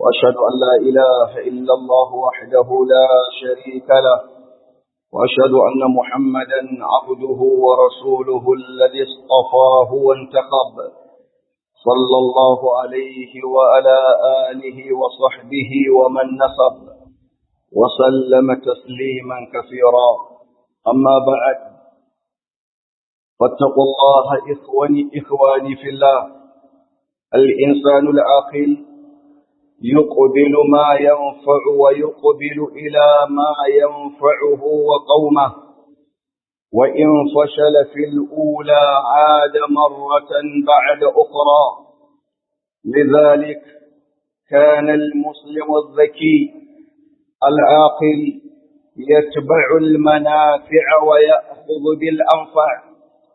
وأشهد أن لا إله إلا الله وحده لا شريك له وأشهد أن محمدا عبده ورسوله الذي اصطفاه وانتخب صلى الله عليه وعلى آله وصحبه ومن نصب وسلم تسليما كثيرا أما بعد فاتقوا الله إخواني, إخواني في الله الإنسان العاقل يقبل ما ينفع ويقبل إلى ما ينفعه وقومه وإن فشل في الأولى عاد مرة بعد أخرى لذلك كان المسلم الذكي العاقل يتبع المنافع ويأخذ بالأنفع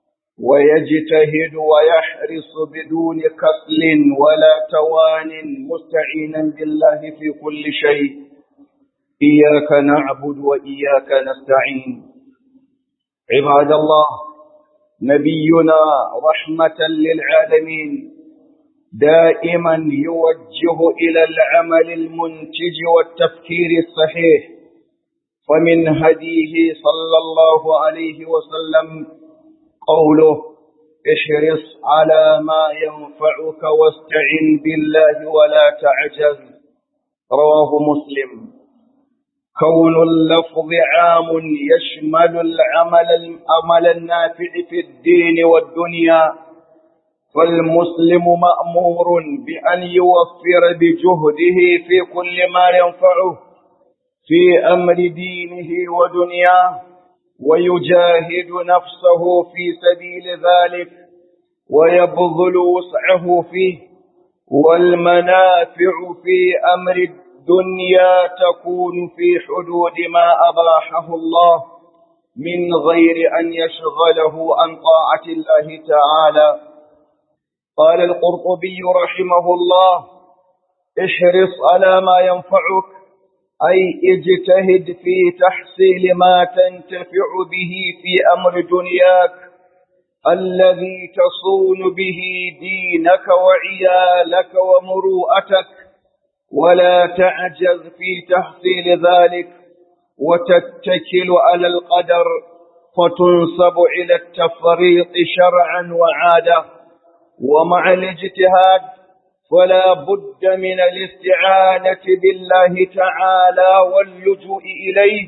ويجتهد ويحرص بدون كسل ولا توان مستعينا بالله في كل شيء إياك نعبد وإياك نستعين عباد الله نبينا رحمة للعالمين دائما يوجه إلى العمل المنتج والتفكير الصحيح فمن هديه صلى الله عليه وسلم قوله احرص على ما ينفعك واستعن بالله ولا تعجز رواه مسلم كون اللفظ عام يشمل العمل العمل النافع في الدين والدنيا فالمسلم مأمور بأن يوفر بجهده في كل ما ينفعه في أمر دينه ودنياه ويجاهد نفسه في سبيل ذلك ويبذل وسعه فيه والمنافع في أمر الدنيا تكون في حدود ما أباحه الله من غير أن يشغله عن طاعة الله تعالى قال القرطبي رحمه الله احرص على ما ينفعك أي اجتهد في تحصيل ما تنتفع به في أمر دنياك الذي تصون به دينك وعيالك ومروءتك ولا تعجز في تحصيل ذلك وتتكل على القدر فتنصب إلى التفريط شرعا وعادة ومع الاجتهاد فلا بد من الاستعانة بالله تعالى واللجوء إليه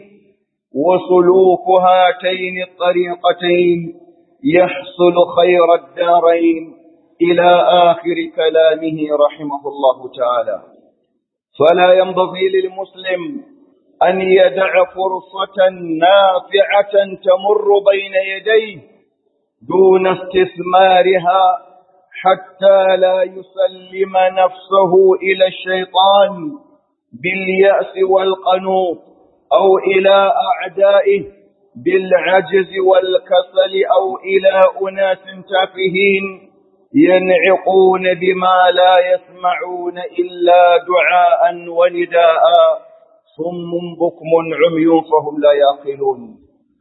وسلوك هاتين الطريقتين يحصل خير الدارين إلى آخر كلامه رحمه الله تعالى فلا ينبغي للمسلم أن يدع فرصة نافعة تمر بين يديه دون استثمارها حتى لا يسلم نفسه إلى الشيطان باليأس والقنوط أو إلى أعدائه بالعجز والكسل أو إلى أناس تافهين ينعقون بما لا يسمعون إلا دعاء ونداء صم بكم عمي فهم لا يعقلون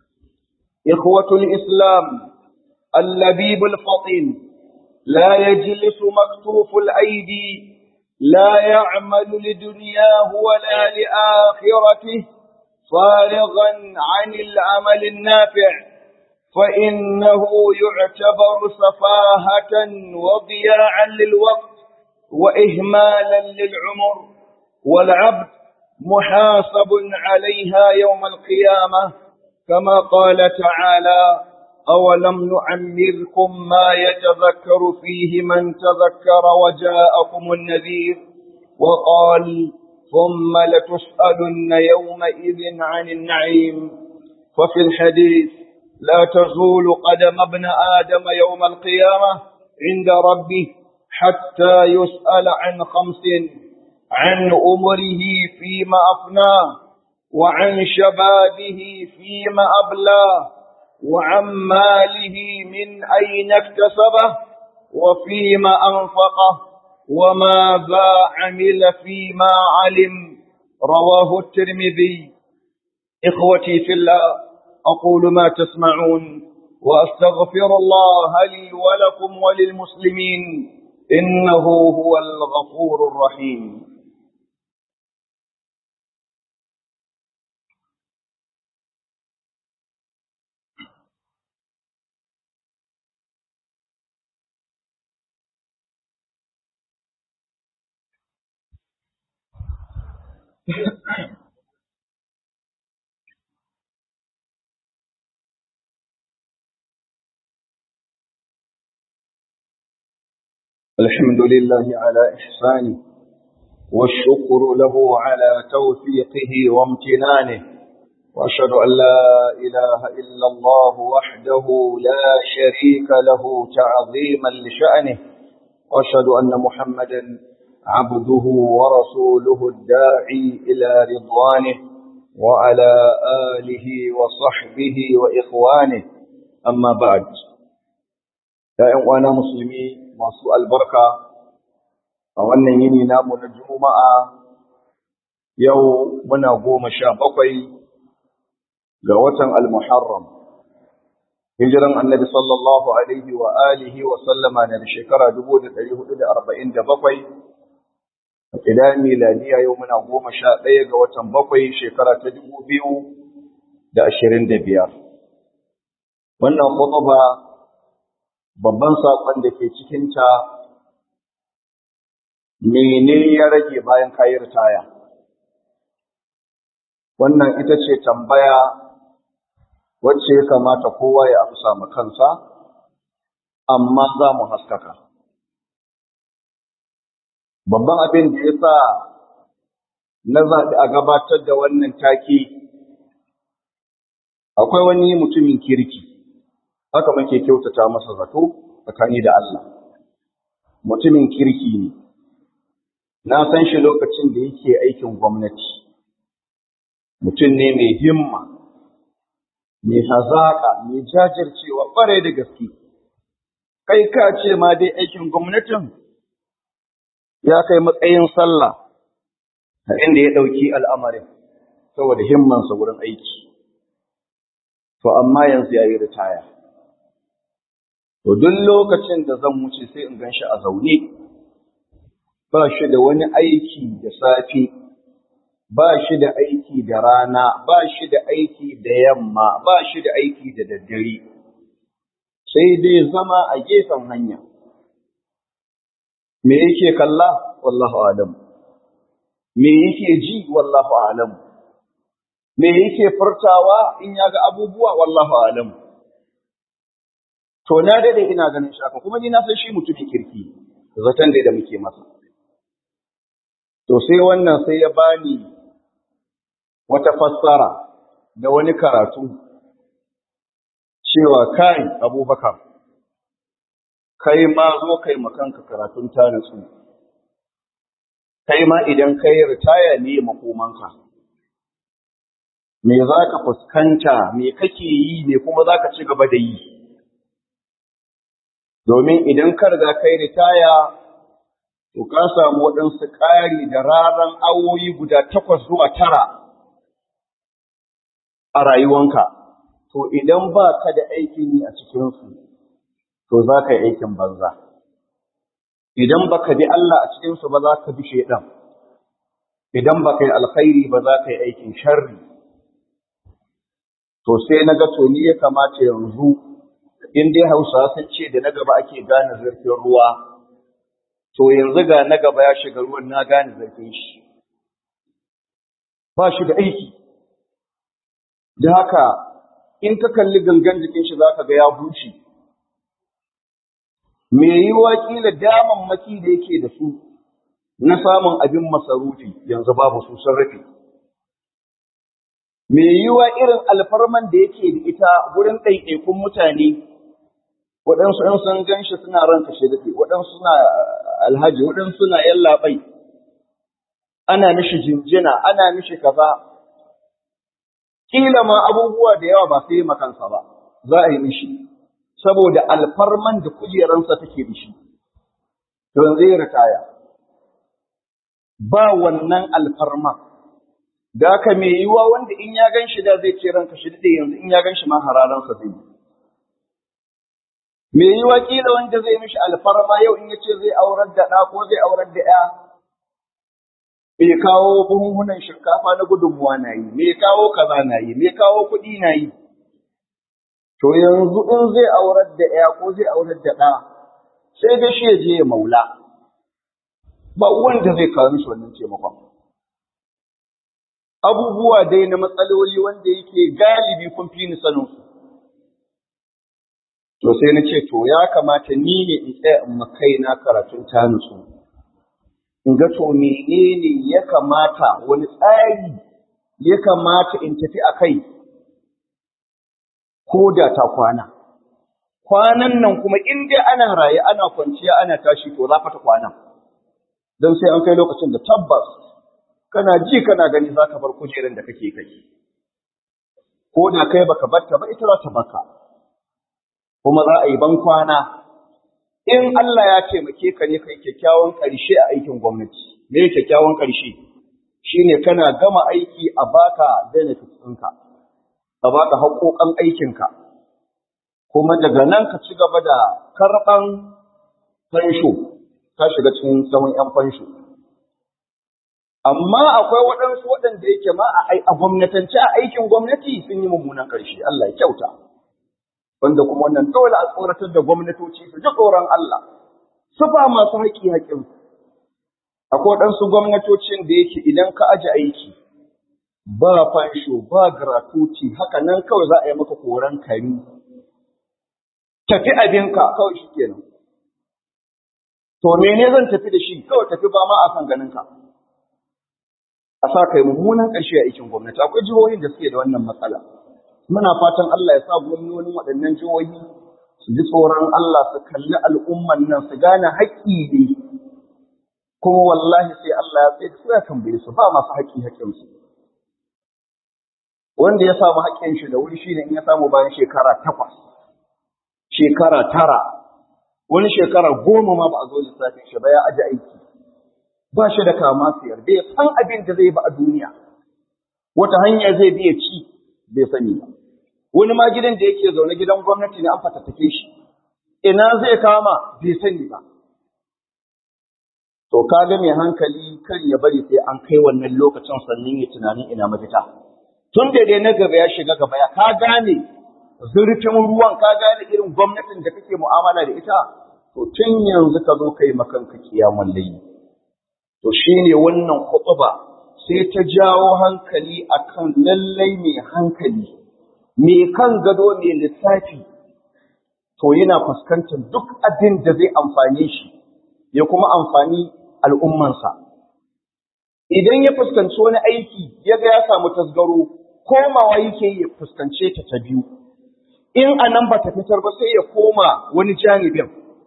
إخوة الإسلام اللبيب الفطين لا يجلس مكتوف الأيدي لا يعمل لدنياه ولا لآخرته فارغا عن العمل النافع فإنه يعتبر سفاهة وضياعا للوقت وإهمالا للعمر والعبد محاسب عليها يوم القيامة كما قال تعالى أولم نعمركم ما يتذكر فيه من تذكر وجاءكم النذير وقال ثم لتسألن يومئذ عن النعيم ففي الحديث لا تزول قدم ابن آدم يوم القيامة عند ربه حتى يسأل عن خمس عن أمره فيما أفناه وعن شبابه فيما أبلاه وعن ماله من أين اكتسبه وفيما أنفقه وماذا عمل فيما علم رواه الترمذي إخوتي في الله أقول ما تسمعون وأستغفر الله لي ولكم وللمسلمين إنه هو الغفور الرحيم الحمد لله على إحسانه والشكر له على توفيقه وامتنانه وأشهد أن لا إله إلا الله وحده لا شريك له تعظيما لشأنه وأشهد أن محمدا عبده ورسوله الداعي إلى رضوانه وعلى آله وصحبه وإخوانه أما بعد يا إخوانا مسلمين masu albarka a wannan yini namu na juma'a yau muna goma sha bakwai ga watan al-muharram hijiran annabi sallallahu alaihi wa alihi wa sallama na shekara 1447 a kidan miladiya yau muna goma sha ɗaya ga watan bakwai shekara ta dubu biyu da ashirin da biyar wannan khutba babban saƙon da ke cikinta mene ya rage bayan kayi ritaya wannan ita ce tambaya wacce ya kamata kowa ya amsa ma kansa amma za mu haskaka babban abin da ya sa na zaɓi a gabatar da wannan take akwai wani mutumin kirki haka muke kyautata masa zato tsakani da Allah mutumin kirki ne na san shi lokacin da yake aikin gwamnati mutum ne mai himma mai hazaƙa mai jajircewa ƙwarai da gaske kai ka ce ma dai aikin gwamnatin ya kai matsayin sallah a inda ya ɗauki al'amarin saboda himmansa wurin aiki to amma yanzu ya yi ritaya To duk lokacin da zan wuce sai in gan shi a zaune, ba shi da wani aiki da safe, ba shi da aiki da rana, ba shi da aiki da yamma, ba shi da aiki da daddare, sai dai zama a gefen hanya. Me yake kalla? Wallahu alam. Me yake ji? Wallahu alam. Me yake furtawa in ya ga abubuwa? Wallahu alam. to na dade ina ganin shi haka kuma ni na san shi mutumin kirki zaton da muke masa to sai wannan sai ya bani wata fassara da wani karatu cewa kai abubakar kai ma zo kai makanka karatun ta nutsu kai ma idan kai ritaya ne makomanka me za ka fuskanta me kake yi me kuma za ka ci gaba da yi domin idan ka riga kai ritaya to ka samu waɗansu ƙari da raran awoyi guda takwas zuwa tara a rayuwanka to idan ba ka da aikin yi a cikinsu to za ka yi aikin banza idan ba ka bi Allah a cikinsu ba za ka bi shaidan idan ba ka yi alkhairi ba za ka yi aikin sharri to sai na ga to ni ya kamata yanzu in dai Hausawa sun ce da na gaba ake gane zurfin ruwa, to yanzu ga na gaba ya shiga ruwan na gane zurfin shi. Ba shi da aiki. Da haka, in ka kalli gangan jikin shi za ka ga ya bushe. Me yi kila damammaki da yake da su na samun abin masarufi yanzu babu su sun rufe. Me yiwa irin alfarman da yake da ita wurin ɗaiɗaikun mutane waɗansu ɗan sun gan shi suna ranka shi daɗe, waɗansu suna alhaji, waɗansu suna yallaɓai, ana mishi jinjina, ana mishi kaza. Ƙila ma abubuwa da yawa ba sai yi makansa ba, za a yi mishi, saboda alfarman da kujeransa take da shi, don zai ritaya. Ba wannan alfarma, da haka mai yiwuwa wanda in ya gan shi da zai ce ranka shi daɗe yanzu in ya gan shi ma hararansa zai yi. Me yi wakila wanda zai mishi alfarma yau in yace zai aurar da ɗa ko zai aurar da ‘ya, me kawo buhunhunan shinkafa na gudunmuwa na yi, me kawo kaza na yi, me kawo kuɗi na yi. To yanzu in zai aurar da ‘ya ko zai aurar da ɗa, sai dai shi ya je ya maula. Ba wanda zai kawo mishi wannan taimakon. abubuwa dai na matsaloli wanda yake galibi kun fi ni sanin su to sai na ce to ya kamata ni ne in tsaya in makai na karatun ta nutsu in ga to menene ya kamata wani tsari ya kamata in tafi a kai ko da ta kwana kwanan nan kuma in dai ana raye ana kwanciya ana tashi to za ta kwana don sai an kai lokacin da tabbas kana ji kana gani za ka bar kujerar da kake kai ko da kai baka batta ba ita za ta baka kuma za a yi ban kwana in Allah ya taimake ka ne kai kyakkyawan ƙarshe a aikin gwamnati me kyakkyawan ƙarshe shine kana gama aiki a baka benefits ɗinka a baka haƙoƙan aikinka kuma daga nan ka ci gaba da karɓan fansho ka shiga cikin tsawon 'yan fansho amma akwai waɗansu waɗanda yake ma a gwamnatance a aikin gwamnati sun yi mummunan ƙarshe Allah ya kyauta wanda kuma wannan dole a tsoratar da gwamnatoci su ji tsoron Allah su ba masu haƙi haƙin akwai waɗansu gwamnatocin da yake idan ka aji aiki ba fansho ba gratuity haka nan kawai za a yi maka koran kari tafi abinka kawai shi kenan to mene zan tafi da shi kawai tafi ba ma a san ganin ka a sa kai mummunan ƙarshe a aikin gwamnati akwai jihohin da suke da wannan matsala muna fatan Allah ya sa gwamnonin waɗannan jihohi su ji tsoron Allah su kalli al'umman nan su gane haƙƙi ne kuma wallahi sai Allah ya tsaye su ya tambaye su ba masu haƙƙi haƙƙinsu wanda ya samu haƙƙin shi da wuri shine in ya samu bayan shekara takwas shekara tara wani shekara goma ma ba a zo lissafin shi ba ya aji aiki ba shi da kama siyar bai san abin da zai ba a duniya wata hanya zai biya ci bai sani ba wani ma gidan da yake zaune gidan gwamnati ne an fatattake shi ina zai kama bai sani ba to kaga mai hankali kan ya bari sai an kai wannan lokacin sannan ya tunanin ina mafita tun da dai na gaba ya shiga gaba ya ka gane zurfin ruwan ka gane irin gwamnatin da kake mu'amala da ita to tun yanzu ka zo kai makanka kiyamun layi to shine wannan khutba sai ta jawo hankali akan lallai mai hankali mai kan gado mai lissafi to yana fuskantar duk abin da zai amfane shi ya kuma amfani al'ummansa idan ya fuskanci wani aiki ya ga ya samu tasgaro komawa yake ya fuskance ta ta biyu in a nan ba ta fitar ba sai ya koma wani janibin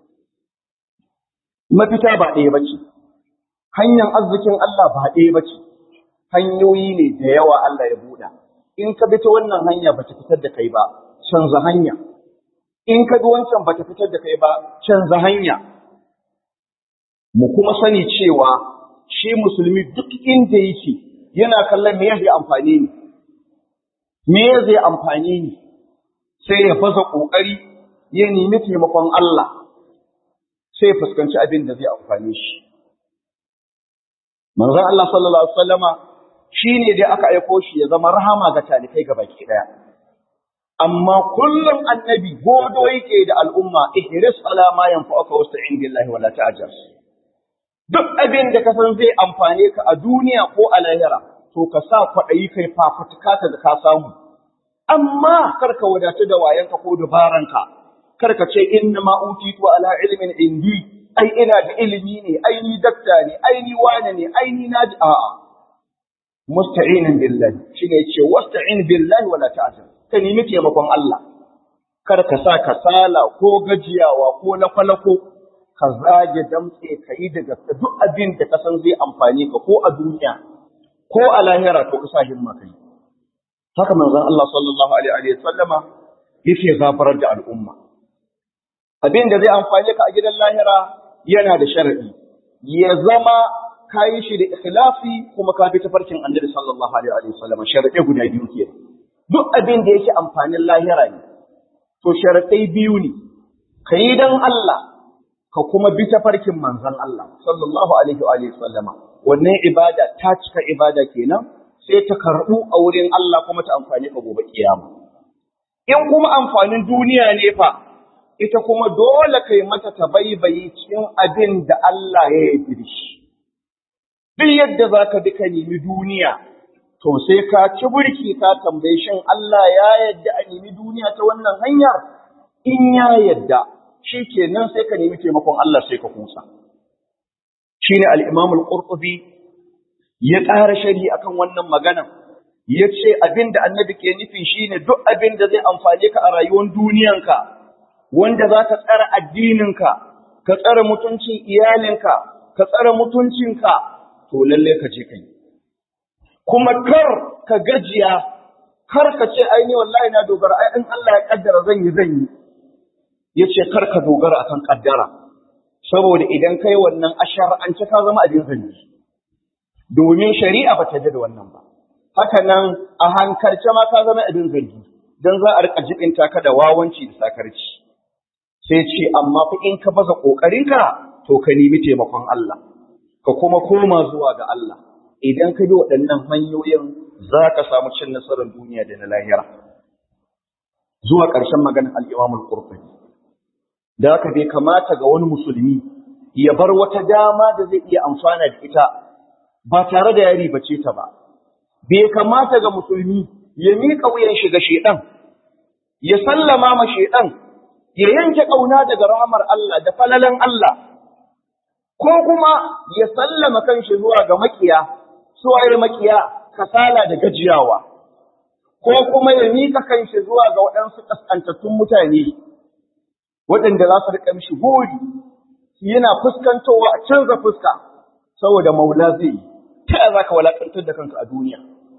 mafita ba ɗaya ba ce hanyar arzikin Allah ba ɗaya ba ce hanyoyi ne da yawa Allah ya buɗa in ka bi ta wannan hanya ba ta fitar da kai ba canza hanya in ka bi wancan ba ta fitar da kai ba canza hanya mu kuma sani cewa shi musulmi duk inda yake yana kallon me zai amfani ni me zai amfani ni sai ya fasa kokari ya nemi taimakon Allah sai ya fuskanci abin da zai amfane shi manzon Allah sallallahu alaihi wasallama shine dai aka aiko shi ya zama rahama ga talikai ga baki daya amma kullum annabi godo yake da al'umma ihris ala ma yanfa'uka wasta'in billahi wala ta'jaz duk abin da ka san zai amfane ka a duniya ko a lahira to ka sa kwaɗayi kai fafutuka ka da ka samu amma kar ka wadatu da wayanka ko dabaranka kar ka ce inna ma utitu ala ilmin indi ai ina da ilimi ne ai ni dakta ne ai ni wane ne ai ni naji a'a musta'inin billahi shine yace wasta'in billahi wala ta'jal ka nemi taimakon Allah kar ka sa kasala ko gajiyawa ko lakwalako ka zage damtse ka yi da gaske duk abin da ka san zai amfani ka ko a duniya ko a lahira to ka sa himma kai haka manzon Allah sallallahu alaihi wa sallama yake zafarar da al'umma abin da zai amfani ka a gidan lahira yana da sharadi ya zama ka yi shi da ikhlasi kuma ka bi tafarkin annabi sallallahu alaihi wa sallama sharadi guda biyu ke duk abin da yake amfanin lahira ne to sharadai biyu ne ka yi dan Allah ka kuma bi tafarkin manzon Allah sallallahu alaihi wa sallama wannan ibada ta cika ibada kenan sai ta karbu a wurin Allah kuma ta amfani ka gobe kiyama in kuma amfanin duniya ne fa ita kuma dole kai mata tabaibayi cikin abin da Allah ya yi shi duk yadda zaka bi ka nemi duniya to sai ka ci burki ka tambaye shin Allah ya yadda a nemi duniya ta wannan hanyar in ya yadda shi kenan sai ka nemi taimakon Allah sai ka kusa shine al-Imam al-Qurtubi ya ƙara shari akan wannan maganan ya ce abin da annabi ke nufi shine duk abin da zai amfane ka a rayuwar duniyanka wanda za ka tsara addininka ka tsara mutuncin iyalinka ka tsara mutuncinka to lalle ka je ka yi kuma kar ka gajiya kar ka ce ai ni wallahi na dogara ai in Allah ya kaddara zan yi zan yi yace kar ka dogara akan kaddara saboda idan kai wannan ashar'ance ka zama abin zanni domin shari'a ba ta da wannan ba haka nan a hankalce ma ka zama abin zargi dan za a rika jibinta ka da wawanci da sakarci sai ce amma fa in ka baza kokarinka to ka nemi taimakon Allah ka kuma koma zuwa ga Allah idan ka bi waɗannan hanyoyin za ka samu cin nasarar duniya da na lahira zuwa ƙarshen maganar al-Imam al-Qurtubi da haka bai kamata ga wani musulmi ya bar wata dama da zai iya amfana da ita ba tare da ya ribace ta ba bai kamata ga musulmi ya miƙa wuyan shi ga shedan ya sallama ma shedan ya yanke ƙauna daga rahamar Allah da falalan Allah ko kuma ya sallama kanshi zuwa ga makiya suwayar makiya kasala da gajiyawa ko kuma ya mika kanshi zuwa ga waɗansu ƙasƙantattun mutane waɗanda za su riƙa mishi gori yana fuskantowa a canza fuska saboda maula zai yi ta yaya za ka walaƙantar da kanka a duniya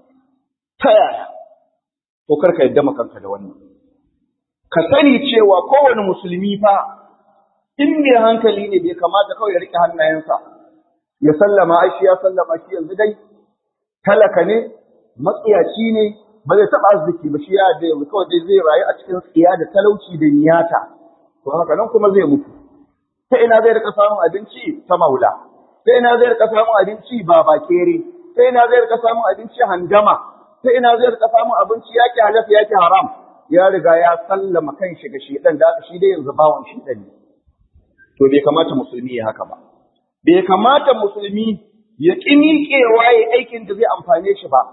ta yaya to karka yadda makanka da wannan ka sani cewa kowane musulmi fa in mai hankali ne bai kamata kawai ya riƙe hannayensa ya sallama ai shi ya sallama shi yanzu dai talaka ne matsiyaci ne ba zai taɓa arziki ba shi ya da yanzu kawai dai zai rayu a cikin tsiya da talauci da niyata to haka nan kuma zai mutu ta ina zai rika samun abinci ta maula ta ina zai rika samun abinci ba bakere ta ina zai rika samun abinci handama ta ina zai rika samun abinci yake halafa yake haram ya riga ya sallama kan shi ga shedan da shi dai yanzu bawan shedan ne to bai kamata musulmi ya haka ba bai kamata musulmi ya ƙi miƙewa ya aikin da zai amfane shi ba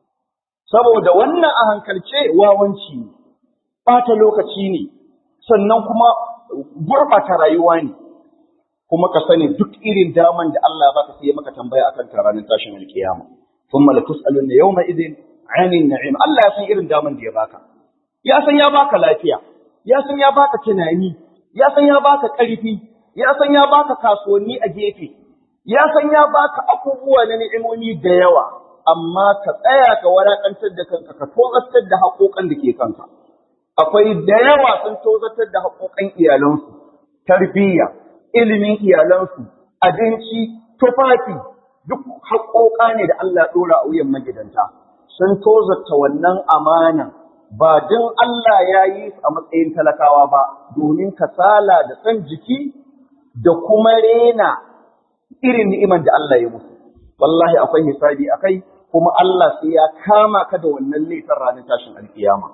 saboda wannan a hankalce wawanci ne ɓata lokaci ne sannan kuma gurɓata rayuwa ne kuma ka sani duk irin daman da Allah ba ka sai maka tambaya akan ta ranar tashin alkiyama thumma la tus'aluna yawma idin 'anil na'im Allah ya san irin daman da ya baka ya san ya baka lafiya ya san ya baka tunani ya san ya baka ƙarfi ya san ya baka kasuwanni a gefe ya san ya baka abubuwa na ni'imomi da yawa amma ka tsaya ka wadatantar da kanka ka tozartar da haƙoƙan da ke kanka akwai da yawa sun tozartar da haƙoƙan iyalansu tarbiyya ilimin iyalansu abinci tufafi duk haƙoƙa ne da Allah ɗora a wuyan magidanta sun tozarta wannan amanan ba don Allah ya yi su a matsayin talakawa ba domin kasala da san jiki da kuma rena irin ni'iman da Allah ya musu wallahi akwai hisabi akai kuma Allah sai ya kama ka da wannan laifin ranar tashin alkiyama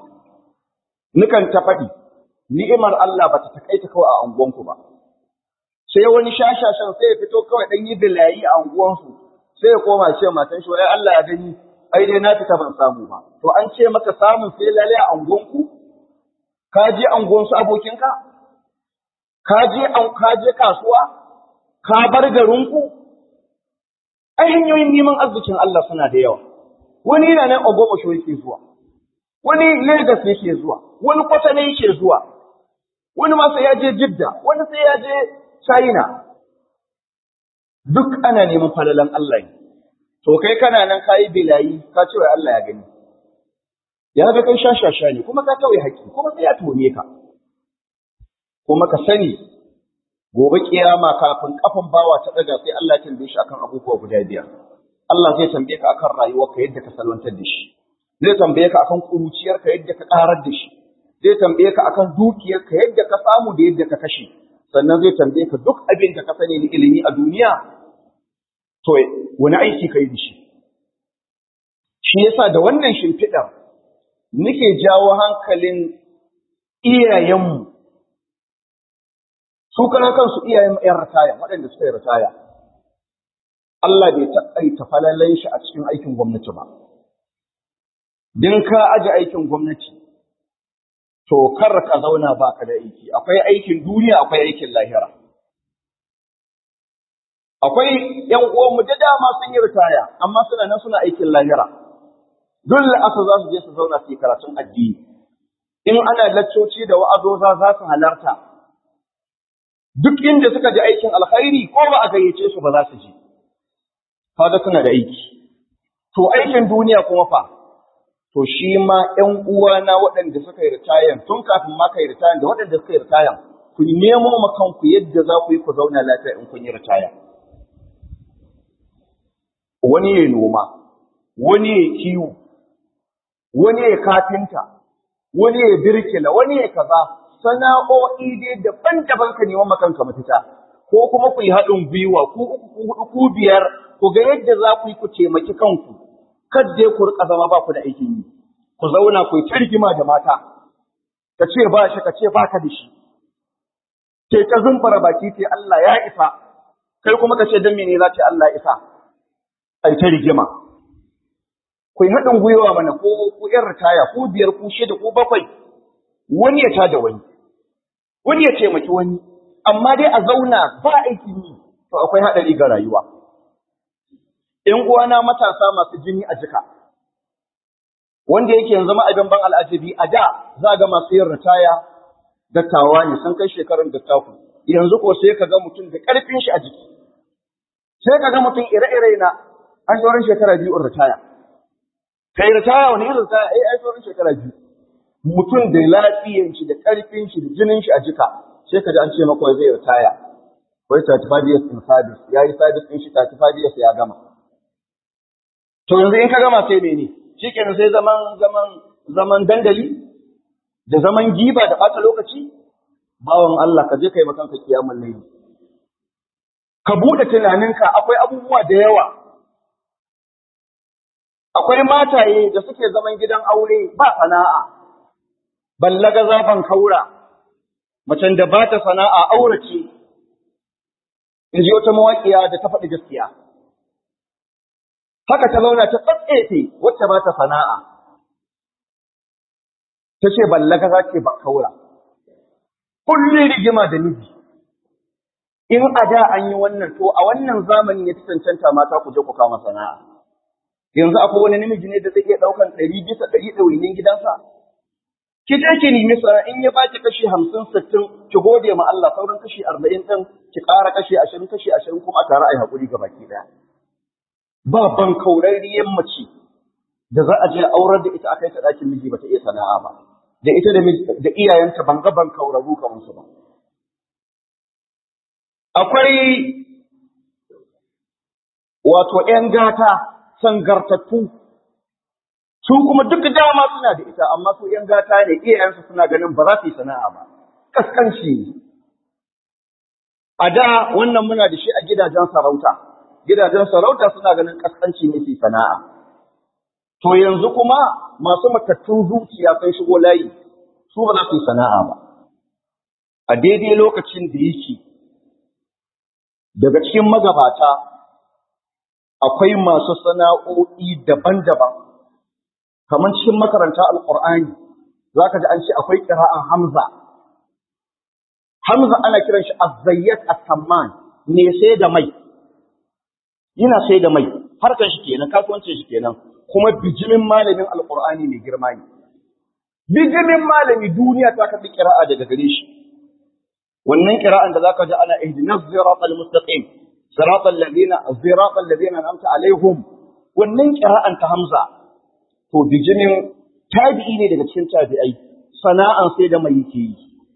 nukan ta faɗi ni'imar Allah ba ta takaita kawai a anguwanku ba sai wani shashashan sai ya fito kawai dan yi bilayi a anguwansu sai ya koma ce matan shi wai Allah ya gani ai dai na fita ban samu ba to an ce maka samun sai lalle a anguwanku ka je anguwansu abokinka ka je an ka je kasuwa ka bar garinku ai hanyoyin neman arzikin Allah suna da yawa wani yana nan Ogbomoso yake zuwa wani Lagos yake zuwa wani Kwatano yake zuwa wani ma sai ya je Jidda wani sai ya je China duk ana neman falalan Allah ne to kai kana nan kayi bilayi ka ce wai Allah ya gani ya ga kai shashasha ne kuma ka tauye haƙƙi kuma sai ya tone ka kuma ka sani gobe kiyama kafin kafan bawa ta daga sai Allah ya tambaye shi akan abubuwa guda biyar Allah zai tambaye ka akan rayuwarka yadda ka salwantar da shi zai tambaye ka akan kuruciyarka yadda ka karar da shi zai tambaye ka akan dukiyarka yadda ka samu da yadda ka kashe sannan zai tambaye ka duk abin da ka sani na ilimi a duniya to wani aiki kai da shi shi yasa da wannan shimfiɗar nake jawo hankalin iyayenmu su kana kansu iyayen ƴan ritaya waɗanda suka yi ritaya Allah bai taƙaita falalan shi a cikin aikin gwamnati ba din ka aji aikin gwamnati to kar ka zauna baka da aiki akwai aikin duniya akwai aikin lahira akwai ‘yan uwanmu da dama sun yi ritaya, amma suna nan suna aikin lahira. Dole asa za su je su zauna su yi karatun addini. In ana laccoci da wa'azoza za su halarta. Duk inda suka ji aikin alkhairi ko ba a gayyace su ba za su je. Kaga suna da aiki. To aikin duniya kuma fa, to shi ma ‘yan uwana waɗanda suka yi ritayan tun kafin ma ka yi ritayan da waɗanda suka yi ritayan, ku nemo ma kanku yadda za ku yi ku zauna lafiya in kun yi ritaya. wani ya noma, wani ya kiwo, wani ya kafinta, wani ya birkila, wani ya kaza, sana'o'i dai daban-daban ka neman makanka mafita, ko kuma ku yi haɗin gwiwa, ku uku, ku huɗu, ku biyar, ku ga yadda za ku yi ku taimaki kanku, kadda ku rika zama ba ku da aikin yi, ku zauna ku yi ta rigima da mata, ka ce ba shi, ka ce ba ka da shi, ke ta zumfara baki ce Allah ya isa, kai kuma ka ce don mene za ce Allah ya isa. ai ta rigima. Ku yi haɗin gwiwa mana ko ku ‘yan ritaya ko biyar ko shida ko bakwai, wani ya tada wani, wani ya taimaki wani, amma dai a zauna ba aikin yi, to akwai haɗari ga rayuwa. ‘Yan uwana matasa masu jini a jika, wanda yake yanzu zama abin ban al'ajabi a da za ga masu yin ritaya dattawa ne sun kai shekarun dattaku, yanzu ko sai ka ga mutum da ƙarfin shi a jiki. Sai ka ga mutum ire-ire na an sauran shekara biyu in ritaya. Kai ritaya wani irin ritaya ai ai sauran shekara biyu. Mutum da lafiyan shi da ƙarfin shi da jinin shi a jika sai ka ji an ce maka zai ritaya. Wai 35 years in service ya yi service ɗin shi 35 years ya gama. To yanzu in ka gama sai mene? Shikenan sai zaman zaman zaman dandali da zaman giba da ɓata lokaci? Bawan Allah ka je kai makanka kiyamun laili. Ka buɗe tunaninka akwai abubuwa da yawa akwai mataye da suke zaman gidan aure ba sana'a, ballaga zafan kaura, macen da ba ta sana'a aurace, in ji wata mawaƙiya da ta faɗi gaskiya. Haka ta zauna ta tsatsefe wacce ba ta sana'a, ta ce ballaga za ce ba kaura, kullum rigima da miji. In a da an yi wannan to a wannan zamani ya ci cancanta mata ku je ku kama sana'a. yanzu akwai wani namiji ne da zai iya ɗaukan ɗari bisa ɗari ɗawainin gidansa? Ki je ki nemi sana in ya baki kashi hamsin sittin ki gode ma Allah sauran kashi arba'in ɗin ki ƙara kashi ashirin kashi ashirin kuma a tare a yi haƙuri ga baki ɗaya. Ba ban kaurariyar mace da za a je aurar da ita a kai ta ɗakin miji bata iya sana'a ba. Da ita da iyayenta ban ga ban kauraru kamar su ba. Akwai wato ‘yan gata sangartattu su kuma duk dama suna da ita amma su ‘yan gata ne iyayensu suna ganin ba za su yi sana'a ba kaskanci a da wannan muna da shi a gidajen sarauta gidajen sarauta suna ganin kaskanci ne su sana'a to yanzu kuma masu matattun zuciya sun shigo layi su ba za su yi sana'a ba a daidai lokacin da yake daga cikin magabata akwai masu sana'o'i daban-daban, kamar cikin makaranta Al'ur'ani, za ka ji an ce akwai ƙira'an Hamza. Hamza ana kiran shi azzayyat as-samman ne sai da mai, yana sai da mai, harkar shi kenan, kasuwancin shi kenan, kuma bijimin malamin Al'ur'ani mai girma ne. Bijimin malami duniya ta karɓi ƙira'a daga gare shi. Wannan ƙira'an da za ka ji ana ihdinas siratal mustaqim صراط الذين صراط الذين انعمت عليهم wannan qira'an ta Hamza to bijinin tabi'i ne daga cikin tabi'ai sana'an sai da mai yake yi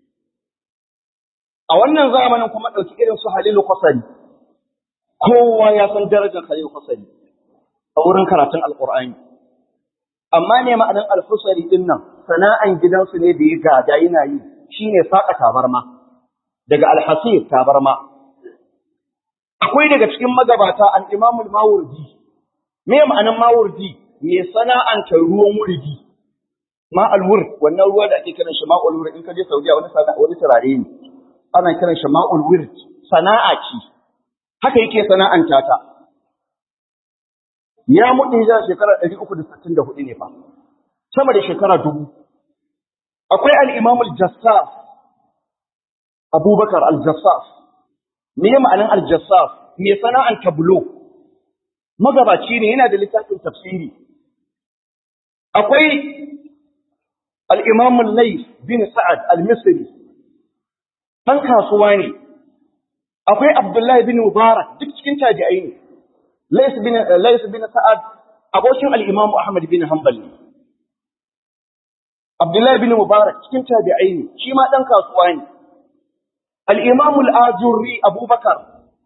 a wannan zamanin kuma dauki irin su Halilu Qasari kowa ya san darajar Halilu Qasari a wurin karatun Alqur'ani amma ne ma'anin Al-Qasari din nan sana'an gidansu ne da ya gada yana yi shine saka tabarma daga Al-Hasir tabarma akwai daga cikin magabata an imamul mawurdi me ma'anan mawurdi me sana'anta ruwan wurdi ma alwur wannan ruwa da ake kiran shi ma'ul wurd in ka je Saudiya wani sana'a wani turare ne ana kiran shi ma'ul wurd sana'a ce haka yake sana'anta ta ya mutu hijira shekarar 364 ne fa sama da shekara dubu akwai al-imam al-jassas abubakar al-jassas me ya ma'anin al-jassas me sana'an tablo magabaci ne yana da littafin tafsiri akwai al-imam al-layth bin sa'ad al-misri ɗan kasuwa ne akwai abdullahi bin mubarak duk cikin tabi'ai ne lays bin lays bin sa'ad abokin al-imam ahmad bin hanbal ne abdullahi bin mubarak cikin tabi'ai ne shi ma ɗan kasuwa ne al-imam al-ajurri abubakar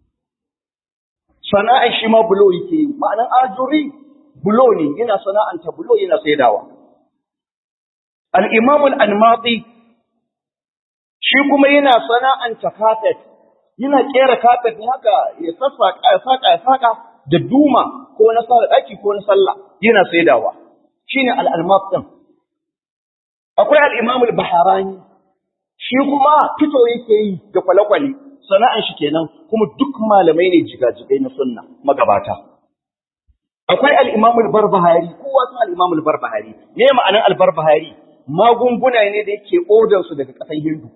sana'ar shi ma bulo yake yi ma'anan ajurri bulo ne yana sana'anta bulo yana saidawa al-imam al-anmati shi kuma yana sana'anta kafet yana kera kafet ne haka ya sassaka ya saka ya saka da duma ko na sala daki ko na sallah yana saidawa shine al-almaf din akwai al-imam al-baharani shi kuma fito yake yi da kwale-kwale sana'an shi kenan kuma duk malamai ne jigajigai na sunna magabata akwai al-imam al-barbahari kowa san al-imam al-barbahari me ma'anar al-barbahari magunguna ne da yake odar su daga ƙasar Hindu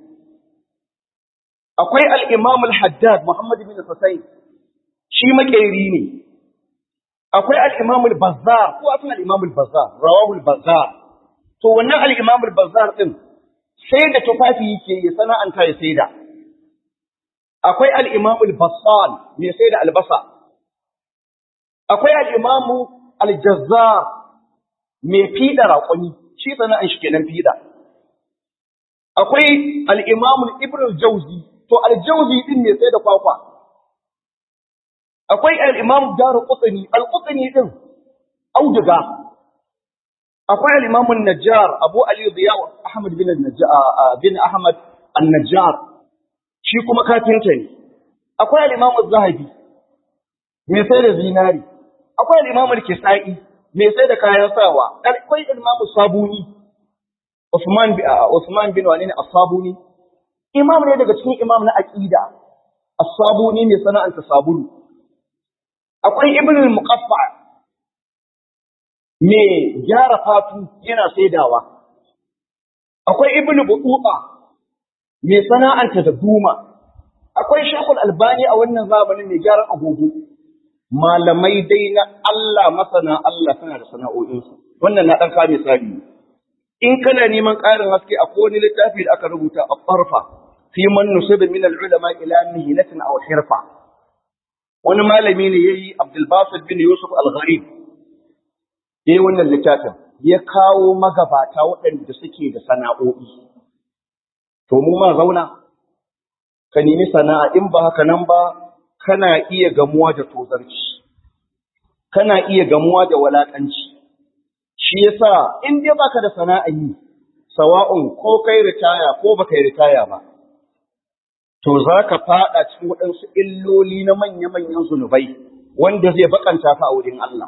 akwai al-imam al-haddad Muhammad bin Husayn shi makeri ne akwai al-imam al-bazzar kowa san al-imam al-bazzar rawahu al-bazzar to wannan al-imam al-bazzar din sai da tufafi yake ya sana'anta ya saida akwai al-imam al-bassal mai saida albasa akwai al-imam al-jazzar mai fida raƙoni shi sana'an shi kenan fida akwai al-imam ibn al-jawzi to al-jawzi din mai saida kwakwa akwai al-imam daruqutni al-qutni din auduga akwai al-Imam najjar Abu Ali Ziya Ahmad bin najjar bin Ahmad an-Najjar shi kuma kafinta ne akwai al-Imam Az-Zahabi mai sai da zinari akwai al-Imam al-Kisai mai sai da kayan sawa akwai al-Imam Sabuni Usman bin Usman bin wani ne As-Sabuni imam ne daga cikin imam na aqida As-Sabuni mai sana'anta sabulu akwai Ibn al-Muqaffa me gyara fatu yana saidawa akwai ibnu bututa me sana'anta da duma akwai shekul albani a wannan zamanin mai gyaran agogo malamai dai na Allah masana Allah suna da sana'o'insu wannan na ɗan kame tsari in kana neman ƙarin haske a wani littafi da aka rubuta a farfa fi man nusiba min al-ulama ila mihnatin aw hirfa wani malami ne yayi Abdul Basit bin Yusuf al-Gharib ya yi wannan littafin ya kawo magabata waɗanda suke da sana'o'i. To, mu ma zauna, ka nemi sana'a in ba haka nan ba, kana iya gamuwa da tozarci, kana iya gamuwa da walaƙanci. Shi yasa in dai baka da sana'a yi, sawa'un ko kai ritaya ko baka yi ritaya ba, to za ka faɗa cikin waɗansu illoli na manya-manyan zunubai wanda zai bakanta ka a wurin Allah.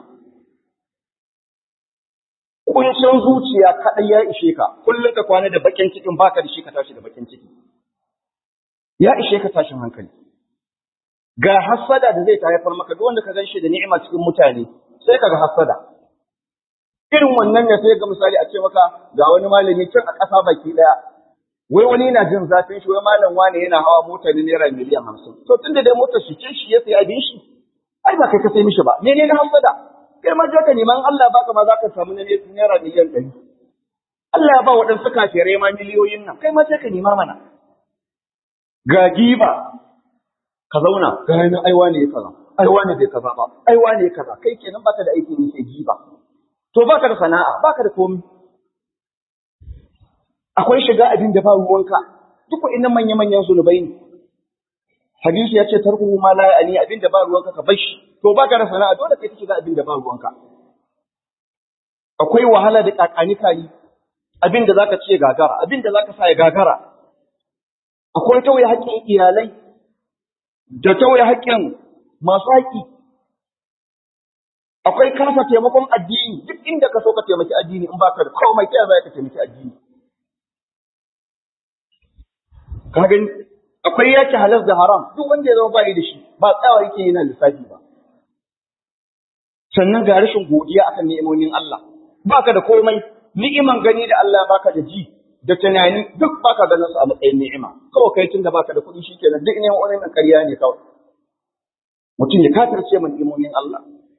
kuncin zuciya kaɗai ya ishe ka kullum ka kwana da bakin cikin baka da shi ka tashi da bakin ciki ya ishe ka tashin hankali ga hassada da zai haifar maka duk wanda ka gan shi da ni'ima cikin mutane sai ka ga hassada irin wannan ne sai ga misali a ce maka ga wani malami can a ƙasa baki ɗaya wai wani na jin zafin shi wai malam wane yana hawa mota ne naira miliyan hamsin to tunda dai motar shi ce shi ya sayi abin shi ai ba kai ka sai mishi ba menene na hassada kai ma ka neman Allah baka ma za ka samu na naira miliyan ɗari. Allah ya ba waɗansu kafirai ma miliyoyin nan, kai ma sai ka nema mana. Ga giba, ka zauna, ga hannun aiwa ne ya kaza, aiwa ne bai kaza ba, aiwa ne ya kaza, kai kenan baka da aikin yi sai giba. To baka da sana'a, baka da komi. Akwai shiga abin da ba ruwanka, duk wa'innan manya-manyan zunubai ne. Hadisi ya ce tarkuhu ma la ya'ani abin da ba ruwanka ka bar shi. to baka da sana'a dole kai kike ga abin da ba ruwanka akwai wahala da kakani kai abin da zaka ce gagara abin da zaka sa ya gagara akwai tauye haƙƙin iyalai da tauye haƙƙin masu haƙƙi akwai kasa taimakon addini duk inda ka so ka taimaki addini in baka da komai ta za ka taimaki addini ka gani akwai yaki halal da haram duk wanda ya zama bai da shi ba tsawa yake yana lissafi ba sannan ga rashin godiya akan ni'imomin Allah baka da komai ni'iman gani da Allah baka da ji da tunani duk baka ganin su a matsayin ni'ima kawai kai tunda baka da kuɗi shikenan duk ne wani na ƙarya ne kawai mutum ya kafirce min imomin Allah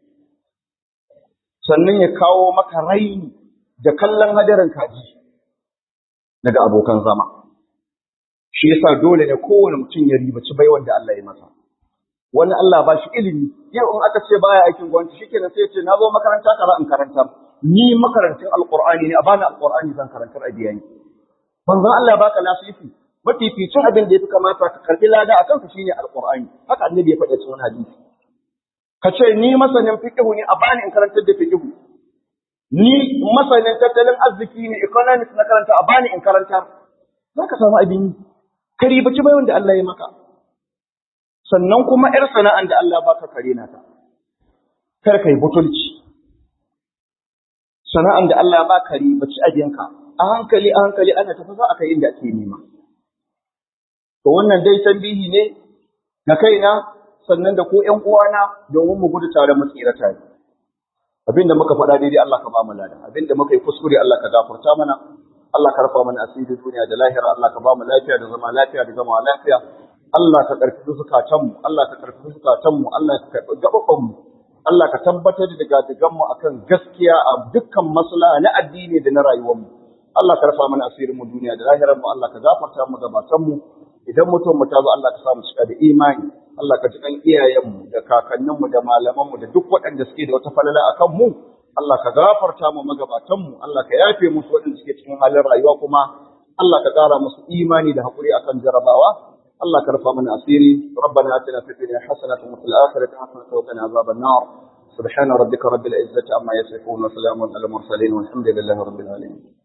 sannan ya kawo maka raini da kallon hadarin kaji daga abokan zama shi yasa dole ne kowane mutum ya ribaci baiwan da Allah ya masa wani Allah ba shi ilimi yau in aka ce baya aikin gwamnati shikenan sai ya ce na zo makaranta kaza in karantar ni makarantin alqur'ani ne a bani alqur'ani zan karantar a biya ni manzon Allah baka nasifi mafificin abin da yafi kamata ka karbi lada akan ka shine alqur'ani haka annabi ya faɗa cikin hadisi ka ce ni masanin fiqhu ne a bani in karantar da fiqhu ni masanin tattalin arziki ne economics na karanta a bani in karantar zaka samu abin yi ka ribaci bai wanda Allah ya maka sannan kuma ‘yar sana'an da Allah baka kare na ta, kar ka yi butulci, sana'an da Allah ba kare ba ci abinka, a hankali a hankali ana tafi za a kai inda ake nema. To wannan dai tambihi ne na kaina sannan da ko ‘yan uwana domin mu gudu tare mu tsira tare. Abin da muka faɗa daidai Allah ka ba mu lada, abin da muka yi kuskure Allah ka gafarta mana, Allah ka rufa mana asiri duniya da lahira, Allah ka ba mu lafiya da zama lafiya da zama lafiya. Allah ka ƙarfi zukatanmu, Allah ka ƙarfi zukatanmu, Allah ka karɓi gaɓaɓanmu, Allah ka tabbatar da gadiganmu akan gaskiya a dukkan maslaha na addini da na rayuwarmu. Allah ka rufa mana asirin mu duniya da lahirar mu, Allah ka gafarta mu gabatanmu. Idan mutum mu ta zo Allah ka sa mu cika da imani, Allah ka ji kan iyayenmu da kakanninmu da malamanmu da duk waɗanda suke da wata falala akan mu. Allah ka gafarta mu magabatanmu, Allah ka yafe musu waɗanda suke cikin halin rayuwa kuma Allah ka ƙara musu imani da haƙuri akan jarabawa. الله كرفا من أسيري ربنا آتنا في الدنيا حسنة وفي الآخرة حسنة وقنا عذاب النار سبحان ربك رب العزة عما يصفون وسلام على المرسلين والحمد لله رب العالمين